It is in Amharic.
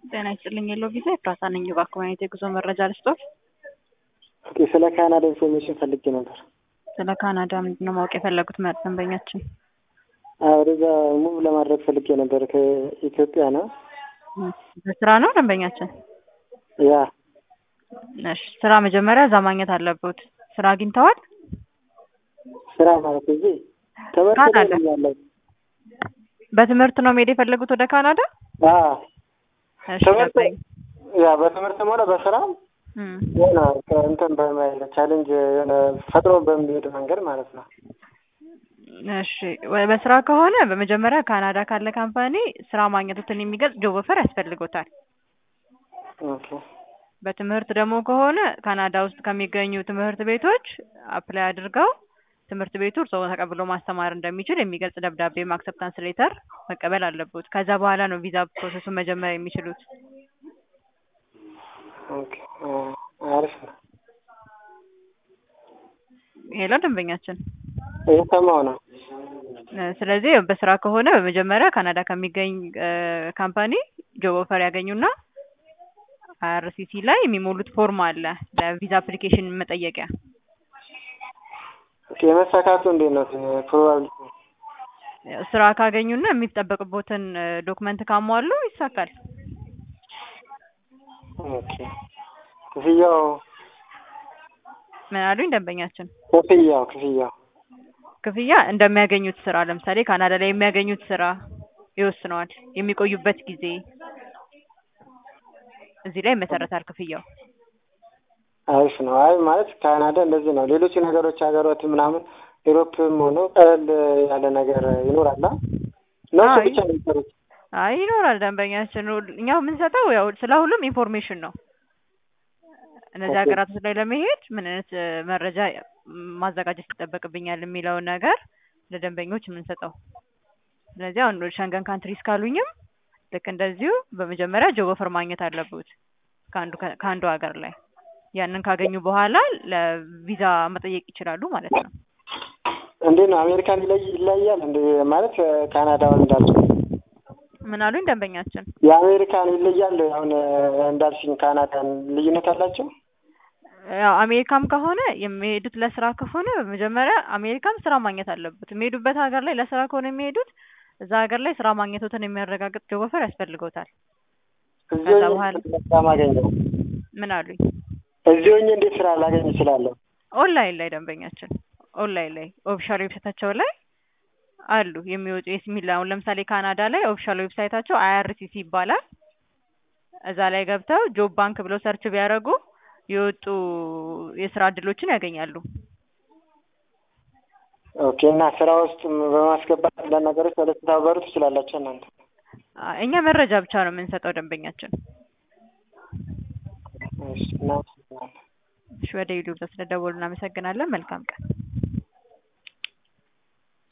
ጤና ይስጥልኝ የለው ጊዜ ኤፍራታ ነኝ። እባክዎ አይነት የጉዞ መረጃ ልስጦት? ኦኬ፣ ስለ ካናዳ ኢንፎርሜሽን ፈልጌ ነበር። ስለ ካናዳ ምንድን ነው ማወቅ የፈለጉት ደንበኛችን? ወደዛ ሙቭ ለማድረግ ፈልጌ ነበር። ከኢትዮጵያ ነው። በስራ ነው ደንበኛችን? ያ እሺ፣ ስራ መጀመሪያ እዛ ማግኘት አለበት። ስራ አግኝተዋል? ስራ ማለት እዚህ ትምህርት ካናዳ? ላይ ያለው በትምህርት ነው መሄድ የፈለጉት ወደ ካናዳ? እሺ፣ ትምህርት ገባኝ። ያ በትምህርትም ሆነ በስራም እም፣ የሆነ እንትን በማይለ ቻሌንጅ የሆነ ፈጥሮ በሚሄድ መንገድ ማለት ነው። እሺ ወ- በስራ ከሆነ በመጀመሪያ ካናዳ ካለ ካምፓኒ ስራ ማግኘቱትን የሚገልጽ ጆብ ኦፈር ያስፈልጎታል። ኦኬ በትምህርት ደግሞ ከሆነ ካናዳ ውስጥ ከሚገኙ ትምህርት ቤቶች አፕላይ አድርገው ትምህርት ቤቱ እርስዎ ተቀብሎ ማስተማር እንደሚችል የሚገልጽ ደብዳቤ አክሰፕታንስ ሌተር መቀበል አለበት። ከዛ በኋላ ነው ቪዛ ፕሮሰሱን መጀመር የሚችሉት። ኦኬ አ፣ አሪፍ ነው። ሄሎ ደንበኛችን እየሰማሁ ነው። እ፣ ስለዚህ በስራ ከሆነ በመጀመሪያ ካናዳ ከሚገኝ እ፣ ካምፓኒ ጆብ ኦፈር ያገኙና አይአርሲሲ ላይ የሚሞሉት ፎርም አለ ለቪዛ አፕሊኬሽን መጠየቂያ ኦኬ፣ የመሳካቱ እንዴት ነው ፕሮባብሊቲ? ስራ ካገኙና የሚጠበቅቦትን ዶክመንት ካሟሉ ይሳካል። ኦኬ ክፍያው ምን አሉኝ ደንበኛችን? ክፍያው ክፍያው ክፍያ እንደሚያገኙት ስራ ለምሳሌ ካናዳ ላይ የሚያገኙት ስራ ይወስነዋል። የሚቆዩበት ጊዜ እዚህ ላይ ይመሰረታል ክፍያው። አሪፍ ነው። አይ ማለት ካናዳ እንደዚህ ነው። ሌሎች ነገሮች ሀገሮች ምናምን ኢሮፕም ሆኖ ቀለል ያለ ነገር ይኖራል። አ? እነሱ አይ። ብቻ ነው የሚሰሩት። አይ ይኖራል ደንበኛችን። ሁል- እኛ የምንሰጠው ያው ስለ ሁሉም ኢንፎርሜሽን ነው። እነዚህ ኦኬ። ሀገራቶች ላይ ለመሄድ ምን አይነት እ፣ መረጃ ም፣ ማዘጋጀት ይጠበቅብኛል የሚለውን ነገር ለደንበኞች የምንሰጠው። ስለዚህ አሁን ወደ ሸንገን ካንትሪስ ካሉኝም ልክ እንደዚሁ በመጀመሪያ ጆብ ኦፈር ማግኘት አለበት ከአንዱ ከ- ከአንዱ ሀገር ላይ ያንን ካገኙ በኋላ ለቪዛ መጠየቅ ይችላሉ ማለት ነው። እንዴት ነው አሜሪካን ይለይ ይለያል እንደ ማለት ካናዳውን እንዳልሽ ምን አሉኝ ደንበኛችን? የአሜሪካን ይለያል። አሁን እንዳልሽኝ ካናዳን ልዩነት አላቸው። ያው አሜሪካም ከሆነ የሚሄዱት ለስራ ከሆነ በመጀመሪያ አሜሪካም ስራ ማግኘት አለበት። የሚሄዱበት ሀገር ላይ ለስራ ከሆነ የሚሄዱት እዛ ሀገር ላይ ስራ ማግኘቶትን የሚያረጋግጥ ጆብ ኦፈር ያስፈልገውታል። እዚህ ከዛ ሆኜ በኋላ ስራ ማገኘው ምን አሉኝ? እዚህ ሆኜ እንዴት ስራ ላገኝ እችላለሁ? ኦንላይን ላይ ደንበኛችን ኦንላይን ላይ ኦፊሻል ዌብሳይታቸው ላይ አሉ የሚወጡ የሚል አሁን ለምሳሌ ካናዳ ላይ ኦፊሻል ዌብሳይታቸው አይአርሲሲ ይባላል። እዛ ላይ ገብተው ጆብ ባንክ ብለው ሰርች ቢያደርጉ የወጡ የስራ እድሎችን ያገኛሉ። ኦኬ እና ስራ ውስጥ በማስገባት አንዳንድ ነገሮች ወደ ተባበሩ ትችላላችሁ እናንተ። አ- እኛ መረጃ ብቻ ነው የምንሰጠው ደንበኛችን። እሺ እናመሰግናለን። እሺ ወደ ዩቲዩብ ስለደወሉ እናመሰግናለን። መልካም ቀን።